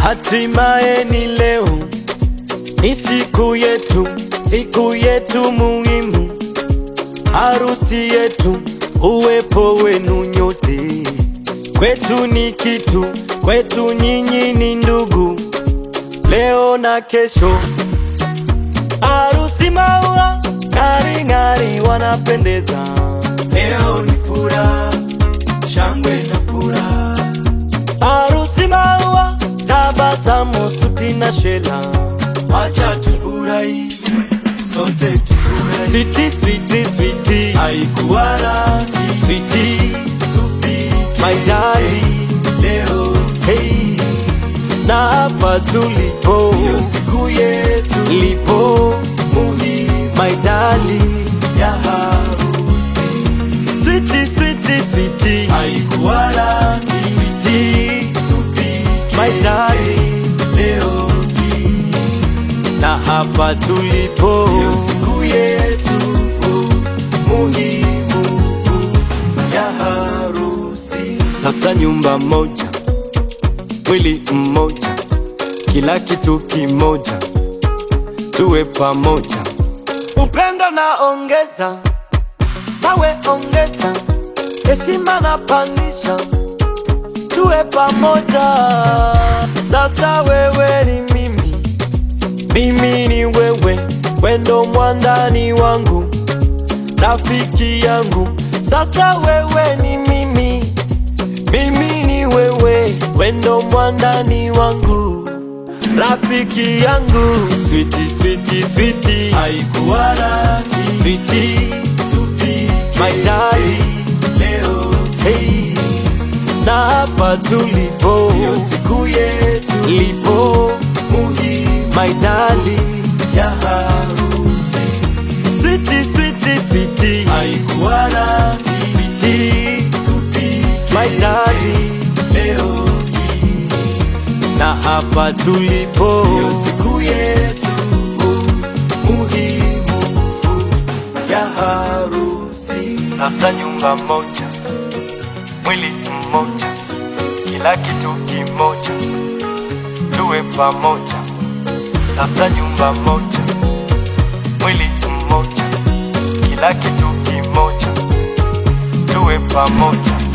hatimaye ni leo, ni siku yetu, siku yetu muhimu, harusi yetu, uwepo wenu nyote kwetu ni kitu, kwetu nyinyi ni ndugu, leo na kesho. Harusi maua ng'ari ng'ari, wanapendeza. Leo ni furaha, shangwe na furaha. Harusi maua, tabasamu, suti na shela, wacha tufurahi sote tufurahi. Switi switi switi, haikuwa rahisi switi, tufike my darling leo hey. Na hapa tulipo, ndio siku yetu lipo muhimu, my darling ya harusi. Switi switi switi, haikuwa rahisi switi, tufike my darling leo hii na hapa tulipo ndio siku yetu muhimu ya harusi. Sasa nyumba moja, mwili mmoja, kila kitu kimoja, tuwe pamoja. Upendo na ongeza, nawe ongeza, heshima na pandisha, tuwe pamoja. Sasa wewe ni mimi mimi ni wewe, wendo mwandani wangu, rafiki yangu. Sasa wewe ni mimi, mimi ni wewe, wendo mwandani wangu, rafiki yangu. Switi switi switi, haikuwa rahisi switi, tufike my darling leo hey. Na hapa tulipo, ndio siku yetu lipo muhimu, my darling ya harusi. Switi switi switi, haikuwa rahisi switi, tufike my darling leo hii. Na hapa tulipo, ndio siku yetu muhimu ya harusi. Sasa nyumba moja, mwili mmoja, kila kitu kimoja, tuwe pamoja. Sasa nyumba moja, mwili mmoja, kila kitu kimoja, tuwe pamoja.